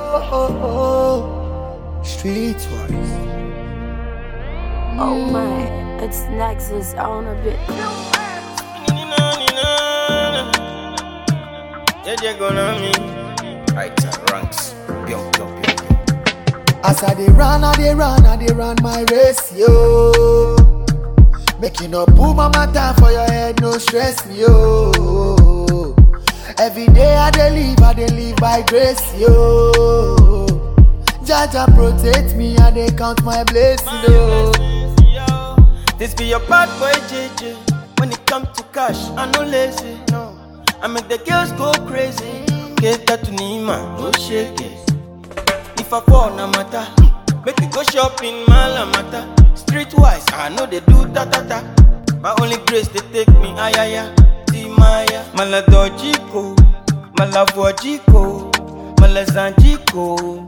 oh, oh, oh. Streetwise. Oh my, it's Nexus on a bit. Jeje gonna me. Right ranks. Pyong, pyong, pyong, pyong. As I dey run, I dey run, I dey run my race, yo. Making up pull my matter for your head, no stress me, yo. Every day I dey live, I dey live by grace, yo. Jaja protect me, I dey count my blessing, yo. This be your bad boy JJ. When it come to cash, I no lazy. No, I make the girls go crazy. Get that to Nima, no shake it. If I fall, na matter. Make me go shopping, malamata. Streetwise, I know they do ta ta ta. My only grace they take me ayaya. Timaya, maladojiko, malavojiko, malazanjiko,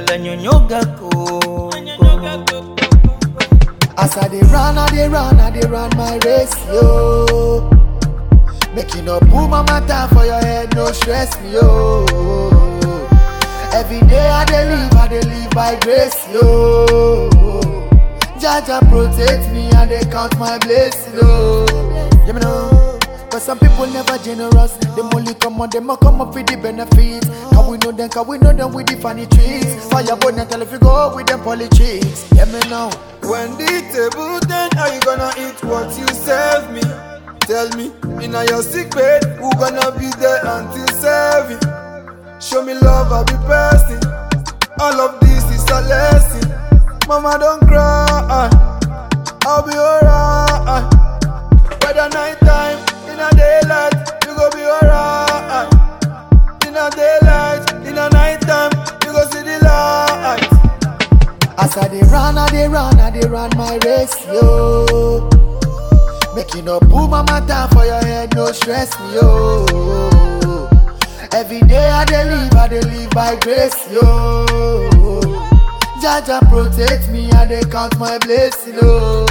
alanyonyogako. As I dey run, I dey run, I dey run my race, yo. Making up pull my matter for your head, no stress me, yo. Every day I dey live, I dey live by grace, yo. Jaja protect me and they count my blessing, yo. You know. But some people never generous. Them only come on, them a come up with the benefits. Can we know them? Can we know them with the funny tricks? Fire burn and tell if you go with them politics. Yeah, me now. When the table then how you gonna eat what you serve me? Tell me, in your sick bed, who gonna be there until serving? Show me love, I'll be person. All of this is a lesson. Mama, don't cry. I'll be alright. Whether night time, in a daylight, you go be alright. In a daylight, in a night time, you go see the light. As I dey run, I dey run, I dey run my race, yo. Making up pull my matter for your head, no stress me, yo. Every day I dey live, I dey live by grace, yo. Jaja protect me, and they count my blessing, yo.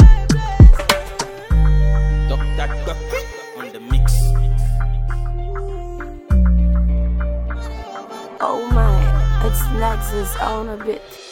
Dr. Duck on the mix. Oh my, it's Nexus on a bit.